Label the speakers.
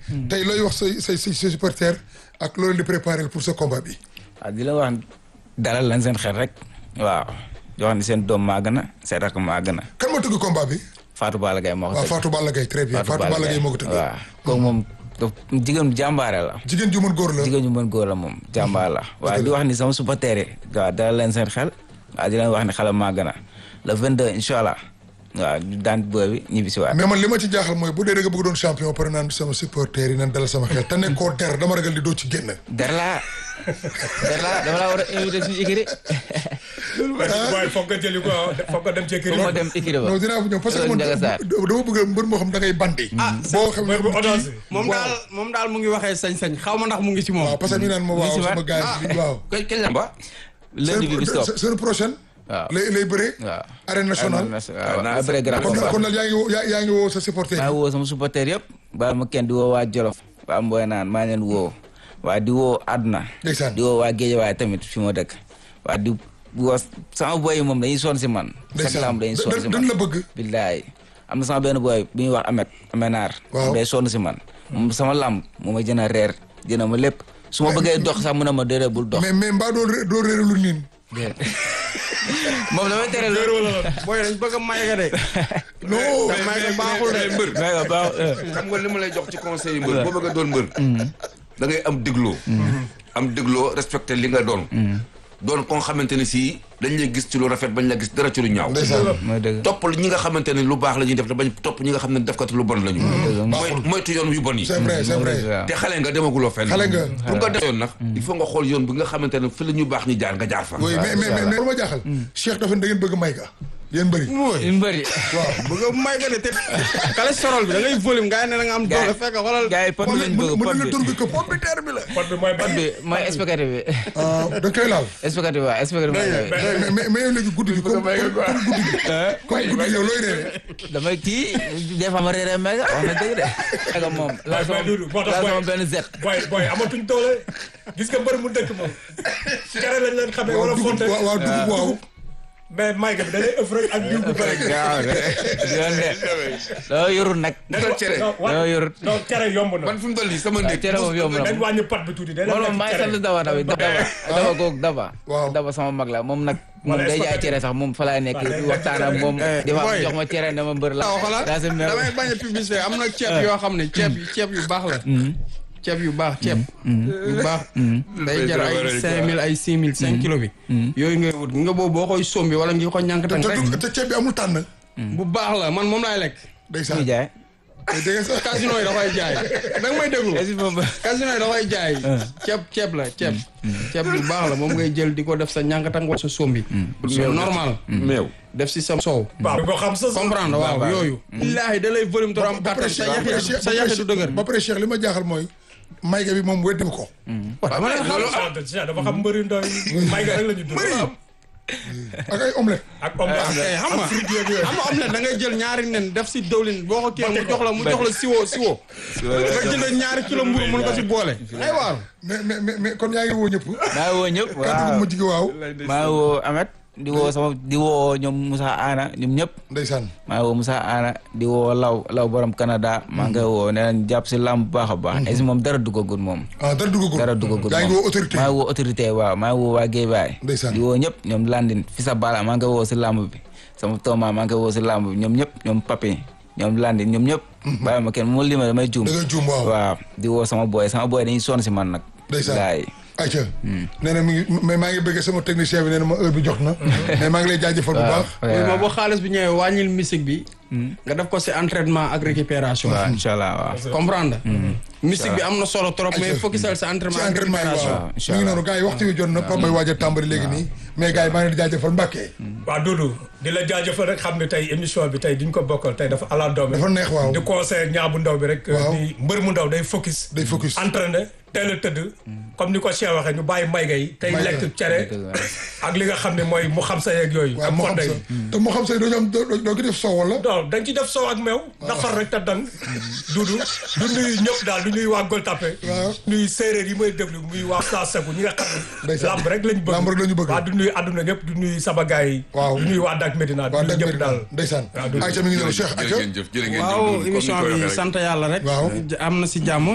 Speaker 1: tey looy wax say say say supporters ak loolu di préparer pour ce combat bi.
Speaker 2: waaw di la wax dalal lañ seen xel rek waaw di wax ni seen doom maa gën a seen rakk maa gën a
Speaker 1: kan moo tëgg combat bi.
Speaker 2: Fatou Balla Gaye moo ko
Speaker 1: waaw
Speaker 2: tëgg
Speaker 1: Fatou Balla Gaye très bien Fatou Balla Gaye moo ko tëgg.
Speaker 2: waaw kooku moom daf jigéen jàmbaare la
Speaker 1: jigéen ju mën góor la.
Speaker 2: jigéen ñu mën góor la moom jàmbaar la waaw di wax ni sama supporter yi waaw dalal leen seen xel waaw di leen wax ni xale maa gën a le 22 incha allah waaw ñu daan booy bi ñibbi si waat
Speaker 1: mais man li ma ci jaaxal mooy bu dee da nga bëgg doon champion pare naan sama supporters yi naan dalal sama xel te nekkoo der dama ragal di doo ci génn.
Speaker 2: der laa der laa dama laa war a invité suñu écurie
Speaker 3: waaye foog nga jëli ko foog nga dem ci kër
Speaker 2: pour ma dem écurie ba
Speaker 1: non dinaa fa ñëw parce que
Speaker 2: Loolu
Speaker 1: man
Speaker 2: Ndiaga Sarr.
Speaker 1: dama bëgg mbër moo xam da ngay bandi. boo xam
Speaker 3: mooy bu audace
Speaker 4: moom daal moom daal mu ngi waxee sañ-sañ xaw ma ndax mu ngi ci moom.
Speaker 1: waaw parce que mi naan ma waaw
Speaker 2: si waat.
Speaker 1: sama gars yi waaw.
Speaker 5: kañ kañ la ba
Speaker 2: lundi bi bis topp
Speaker 1: seen seen prochaine.
Speaker 2: waaw
Speaker 1: lay lay bëree.
Speaker 2: waaw
Speaker 1: arène nationale.
Speaker 2: waaw après grand
Speaker 1: kon
Speaker 2: combat
Speaker 1: kon daal yaa ngi woo yaa yaa ngi woo sa supporter
Speaker 2: maa woo sama supporter yëpp baal ma kenn di woo waa Jolof waa Mboy naan maa leen woo waa di woo àdduna
Speaker 1: Ndeysaan.
Speaker 2: di woo waa Géejawaay tamit fi ma dëkk waa di woo sama boy yi moom dañuy sonn si man chaque
Speaker 1: Ndeysaan.
Speaker 2: lamb dañuy sonn si
Speaker 1: dañ
Speaker 2: man
Speaker 1: la bëgg.
Speaker 2: billaay am na sama benn boy bu ñuy wax Amet Amenaar
Speaker 1: Waaw.
Speaker 2: day sonn si man moom sama lamb moo ma jën a reer jëna ma lépp su ma bëggee dox sax mu ne ma déedéet bul dox
Speaker 1: mais mais mbaa doo ré- doo réeralu niin.
Speaker 2: moom damay tere lu
Speaker 4: booy dañ bëgg a may nga de.
Speaker 1: non.
Speaker 4: may nga baaxul de.
Speaker 5: mbër
Speaker 2: mais nga baax
Speaker 5: xam nga li ma lay jox ci conseil yi mbër boo bëgg a doon mbër da ngay am dégloo am dégloo respecté li nga doon doon ko nga xamante ne sii dañ lay gis ci lu rafet bañ la gis dara ci lu ñaaw
Speaker 1: ndeysaan.
Speaker 2: mooy dëgg
Speaker 5: topp ñi nga xamante ne lu baax la ñuy def te bañ topp ñi nga xam ne defkat lu bon la ñu mooy moytu yoon yu bon yi
Speaker 1: c'est vrai c'est vrai.
Speaker 2: waaw
Speaker 5: te xale nga demaguloo fenn
Speaker 1: Xale nga.
Speaker 5: pour nga def yoon nag il faut nga xool yoon bi nga xamante ne fi la ñu baax ñi jaar nga jaar fa
Speaker 1: oui mais mais mais mais lu ma jaaxal. Cheikh dafa ne da ngeen bëgg may ka. yéen bëri.
Speaker 2: ñu bëri
Speaker 1: waaw.
Speaker 4: bëgg a may nga de te cholestérol bi da ngay volume nga ne da nga am doole fekk xoolal.
Speaker 2: gars yi pot bi lañ bëgg
Speaker 1: mën
Speaker 2: pot
Speaker 1: na
Speaker 2: bi
Speaker 1: tur bi que pomme de terre bi la.
Speaker 3: pot bi mooy
Speaker 2: pot bi mooy expectative bi
Speaker 1: ah da nga koy laal.
Speaker 2: expectative waaw expectative bi
Speaker 1: mais mais mais yow léegi guddi gi comme comme guddi gi. comme guddi gi yow looy reere.
Speaker 2: damay kii des fois ma réeré méga wax na dëgg de. méga moom laa sama
Speaker 3: Dudu, moo tax
Speaker 2: laa
Speaker 3: booy-
Speaker 2: sama benn zet.
Speaker 3: booy booy amatuñ doole gis nga mbër mu dëkk moom cere lañ leen xamee
Speaker 1: waaw
Speaker 3: wala
Speaker 1: dugub
Speaker 3: fonte
Speaker 1: waaw waaw dugub waaw.
Speaker 3: mais mayga bi da lay ëff rek ak diw bu bëri
Speaker 2: waaw yoon de doo yorul nag.
Speaker 5: nekkal cere
Speaker 3: non
Speaker 2: doo yorul.
Speaker 3: non cere yomb na
Speaker 5: man fi mu toll nii sama néeg
Speaker 2: cere moom yomb na
Speaker 3: dañ
Speaker 2: moom.
Speaker 3: wàññi pot bi tuuti day
Speaker 2: moom maa ngi sant daba tamit daba daba googu daba.
Speaker 1: Waaw.
Speaker 2: daba sama mag la moom nag. moom
Speaker 3: Wala
Speaker 2: day jaay
Speaker 3: expectative.
Speaker 2: cere sax moom fa laay nekk
Speaker 3: Waaw, day
Speaker 2: di waxtaan ak moom.
Speaker 4: Eh,
Speaker 2: di fa
Speaker 4: boy.
Speaker 2: jox ma cere ne ma mbër la.
Speaker 4: waaw xoolal
Speaker 2: daa si mer.
Speaker 4: damay bañ a publicité am na ceeb yoo xam ne ceeb yi ceeb yu baax la. ceeb yu baax ceeb. yu baax. day jar ay cinq mille ay six mille cinq kilo bi. yooyu ngay wut nga boobu boo koy sombi wala ngi ko ñànkatan
Speaker 1: te
Speaker 4: rek.
Speaker 1: du- te ceeb bi amul tànn.
Speaker 4: bu baax la man moom laay lekk.
Speaker 2: muy
Speaker 1: ndeysaan.
Speaker 2: jaay.
Speaker 1: te dégg nga sax.
Speaker 4: casino yi da koy jaay da nga may déglu.
Speaker 2: est-ce que moom
Speaker 4: casino yi da koy jaay. ceeb ceeb la ceeb. ceeb bu baax la moom ngay jël di ko def sa ñànkatan wala sa sombi. mais normal.
Speaker 5: meew
Speaker 4: def si sa soow.
Speaker 3: waaw ko xam sa
Speaker 4: comprendre waaw yooyu. billaahi da lay volume te am
Speaker 1: ba pare
Speaker 4: kattan sa
Speaker 1: Cheikh
Speaker 4: yaxi sa yaxi du dëgër.
Speaker 1: ba pare Cheikh li ma jaaxal mooy. mayga bi moom weddi ko.
Speaker 4: waaw ma ne xam
Speaker 3: Cheikh dafa xam mbëri ndaw yi mayga rek la ñu dund
Speaker 1: ak ay omelette.
Speaker 3: ak om
Speaker 4: kay xam nga xam nga omelette da ngay jël ñaari nen def si dëwlin boo ko kii mu jox la mu jox la siwo siwo nga jënd ñaari kilo mburu mën ko si boole ay waar
Speaker 1: mais mais mais mais kon yaa ngi woo ñëpp.
Speaker 2: maa ngi woo ñëpp
Speaker 1: kàddu gu
Speaker 2: waaw
Speaker 1: mujj gi waaw.
Speaker 2: maa ngi woo Amet di woo sama di woo ñoom Moussa Ana ñoom ñëpp.
Speaker 1: ndeysaan.
Speaker 2: maa ngi woo Moussa Ana di woo Law Law borom Canada maa ngi koy woo nee nañ jàpp si làmb bu baax a baax. est moom dara duggagul moom.
Speaker 1: ah dara duggagul.
Speaker 2: dara duggagul
Speaker 1: yaa ngi woo autorité.
Speaker 2: maa ngi woo autorité waaw maa ngi woo waa Guédiawaye.
Speaker 1: Ndeysaan.
Speaker 2: di woo ñëpp ñoom Landin fi sa bala maa ngi koy woo si làmb bi sama tooma maa ngi koy woo si làmb bi ñoom ñëpp ñoom Papi ñoom Landin ñoom ñëpp. bàyyi ma kenn mu lima damay juum.
Speaker 1: da ngay juum waaw.
Speaker 2: waaw di woo sama boy sama boy dañuy sonn si man nag.
Speaker 1: Ndeysaan.
Speaker 2: Laay.
Speaker 1: ayca. nee na mi ngi mais maa ngi bëgg sama technicien bi nee na ma heure bi jox na. mais maa ngi lay jaajëfal bu baax.
Speaker 4: oui ma boo xaalis bi ñëwee wàññil musique bi nga def ko si entraînement ak récupération
Speaker 2: waaw incha allah waaw.
Speaker 4: comprendre musique bi am na solo trop mais
Speaker 1: Ayca.
Speaker 4: focusal sa entraînement
Speaker 1: ci
Speaker 4: ak
Speaker 1: entraînement yi
Speaker 4: récupération
Speaker 1: waaw.
Speaker 2: incha
Speaker 1: mi ngi
Speaker 2: allah.
Speaker 1: noonu gars yi waxtu wi jot na Pape Mbaye waaj a tàmbali léegi nii. mais gars yi maa ngi leen di jaajëfal Mbacke.
Speaker 3: waaw Doudou di la jaajëfal rek xam ne tey émission bi tey diñ ko bokkal tey dafa ala doome
Speaker 1: dafa neex waaw.
Speaker 3: di conseil ñaa bu ndaw bi rek
Speaker 1: Waaw.
Speaker 3: di mbër mu ndaw day focus
Speaker 1: day focus.
Speaker 3: entraîné teel a tëdd comme ni ko Cheikh waxee ñu bàyyi mayga yi tey
Speaker 1: Mayga.
Speaker 3: lekk cere ak li nga xam ne mooy mu xam sa yeeg yooyu
Speaker 1: waaw
Speaker 3: ak
Speaker 1: moo xam
Speaker 3: fonde
Speaker 1: sa
Speaker 3: yi
Speaker 1: te moo xam sa doo ñu am doo doo ko def soow wala.
Speaker 3: non dañ ci def soow ak meew nafar rek te dang duudu du nuyu ñëpp daal du nuyu waa Gueule Tapée
Speaker 1: Waaw.
Speaker 3: nuyu séeréer yi may déglu muy waa Sassegu ñi nga xam ne
Speaker 1: Ndeysaan.
Speaker 3: lamb rek lañ bëgg
Speaker 1: Lamb rek lañu bëgg.
Speaker 3: waaw du nuyu àdduna ñëpp du nuyu sama gars yi
Speaker 1: Waaw.
Speaker 3: du nuyu waa Dak Médina du
Speaker 1: waaw
Speaker 3: nuyu
Speaker 1: dëgg
Speaker 3: ñëpp daal
Speaker 1: ndeysaan.
Speaker 3: waaw, Doudou.
Speaker 1: ayca mi ngi noonu Cheikh
Speaker 5: jërë
Speaker 1: ayca.
Speaker 5: ngeen jëf jërë ngeen jëf
Speaker 4: waaw
Speaker 5: Doudou, comme ni
Speaker 4: émission
Speaker 5: ñu koy
Speaker 4: bi
Speaker 5: waxee rek.
Speaker 4: sant yàlla rek
Speaker 1: Waaw.
Speaker 4: am na si jàmm